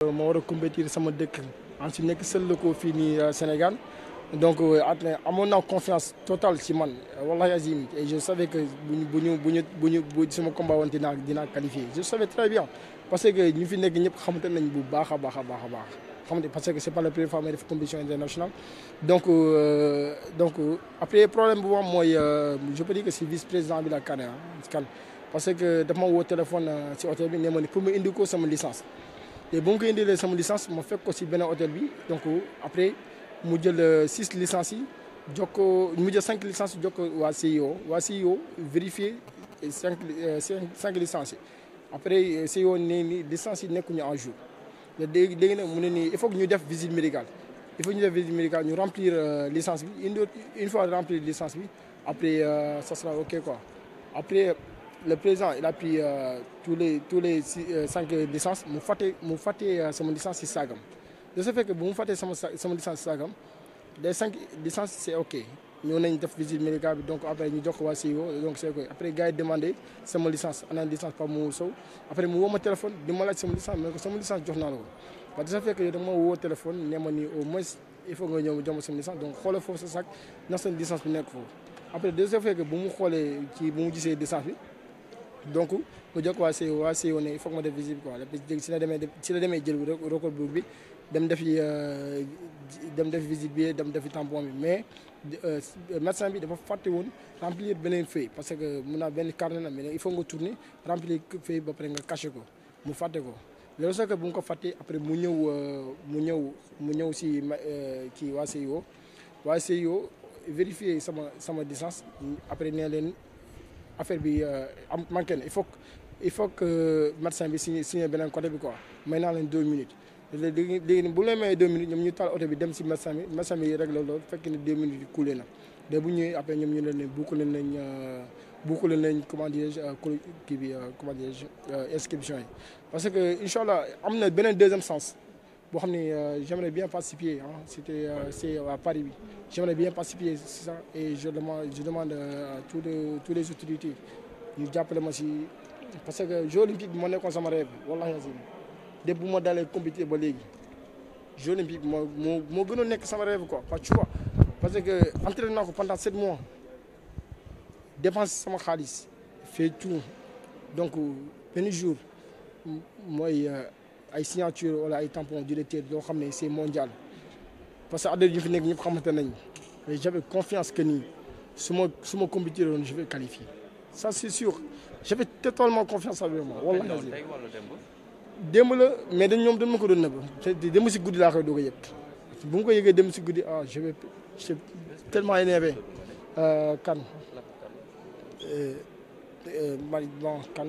ma war a compétir sama dëkk en si nekk seul la ko fii nii Sénégal donc at amoon naa confiance totale ci man wallahi azim et je savais que bu ñu bu ñu bu ñu bu ñu bu sama combat woon dinaa dinaa qualifié je savais très bien parce que ñu fi nekk ñëpp xamante nañ bu baax a baax a baax a baax xamante parce que c'est pas la première fois may def compétition internationale donc euh, donc après problème bu am mooy je peux dire que c'est vice président bi la kan kan parce que dafa ma woo téléphone ci hôtel bi ne ma ni pour ma indi ko sama licence te bu ma ko indilee sama licence ma fekk ko ci beneen hôtel bi donc après mu jël six licences yi jox ko mu jël cinq licences jox ko waa CIO waa CIO vérifier cinq cinq licences yi après CIO ne ni licences yi nekkuñu en jour léegi léegi nag mu ne nii il faut que ñu def visite médicale il faut ñu def visite médicale ñu remplir licence bi une une fois remplir licence bi après ça sera ok quoi après le président il a pris tous les tous les cinq licences mu fàtte mu fàtte sama licence ci saagam de ce fait que bu mu fàttee sama sama licence ci saagam les cinq licences c'est ok ñëw nañ def visite médicale bi donc après ñu jox ko waa CIO donc c'est ok après gars yi demandé sama licence ana licence Pape Moussa Sow après mu woo ma téléphone di ma laaj sama licence mais ko sama licence jox naa la ko parce que ça fait que da nga ma woo téléphone ne ma ni au moins il faut nga ñëw jox ma sama licence donc xoolal foofu sa sac ndax seen licence bi nekk foofu après de ce fait que bu mu xoolee ci bu mu gisee licence bi donc mu jox waa CIO waa CIO ne il faut que ma def visite quoi si la demee si la demee jël record bi dem defi dem def visite bi dem defi tampon bi mais médecin bi dafa fàtte woon remplir beneen feuille parce que mun naa benn carnet la mais il faut nga tourner remplir feuille ba pare nga caché ko mu fàtte ko loolu sax que bu nga ko fàttee après mu ñëw mu ñëw mu ñëw si kii waa CIO waa CIO vérifier sama sama licence après nee leen affaire bi am manqué na il faut il faut que médecin bi signé signé beneen côté bi quoi may naa leen deux minutes léegi léegi bu leen mayee deux minutes ñoom ñu taal oto bi dem si médecin bi médecin bi réglé loolu fekk ne deux minutes yi coulé na de bu ñëwee après ñoom ñu leen ne boucler nañ boucler nañ comment dirais-je kii bi comment dirais-je inscription yi parce que incha allah am na beneen deuxième sens boo xam ne j'aimerais bien participer ah c'était c'est à Paris bi j'aimerais bien participer c'est ça et je demande je demande à tous les tous les autorités ñu jàppale ma si parce que jeux olympiques bi moo nekkoon sama rêve wallahi azim dès bu ma dalee compétir ba léegi jeux olympiques bi moo moo moo gën a nekk sama rêve quoi parce que tu vois parce que entraîné naa ko pendant sept mois dépense sama xaalis fait tout donc benn jour mooy ay signature wala ay tampon directeur loo xam ne c'est mondial parce que adhérents yi fi nekk ñëpp xamante nañ mais j'avais confiance que nii su ma su ma compétir woon je vais qualifier ça c'est sûr j'avais totalement confiance avec moi wallahi azim démb la mais dañ ñoom dañ ma ko doon nëbb te démb si guddi laa koy doog a yëg bu ma ko yëgee démb si guddi ah je vais je suis tellement énervé kan Mali bon kan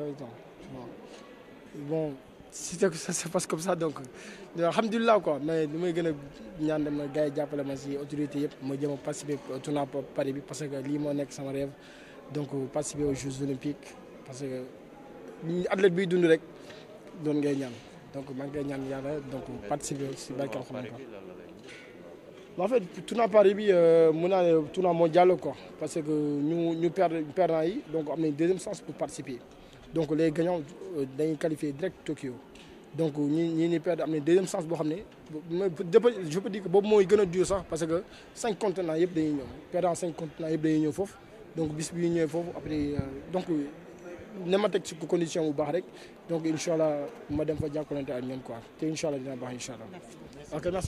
bon si ça se passe comme ça donc alhamdulilah quoi mais li may gën a ñaan dama gars yi jàppale ma si autorité yëpp ma jëm a participer tournoi Paris bi parce que lii moo nekk sama rêve donc participer aux Jeux olympiques parce que athlète biy dund rek doon ngay ñaan donc maa ngi koy ñaan yàlla donc participer si barke alxuraan en fait tournoi Paris bi mën naa ne tournoi mondial quoi parce que ñu ñu perdre perdant yi donc am nañ deuxième chance pour participer donc les gagnants dañuy qualifier direct Tokyo donc ñi ñi ñi perdre am nañ deuxième chance boo xam ne je peux dire que boobu mooy gën a dur sax parce que cinq continents yëpp dañuy ñëw perdant cinq continents yëpp dañuy ñëw foofu donc bis bi ñu ñëwee foofu après donc ne ma teg ci condition bu baax rek donc incha allah ma dem fa jàkkalante ak ñoom quoi te incha allah dina baax incha allah ok merci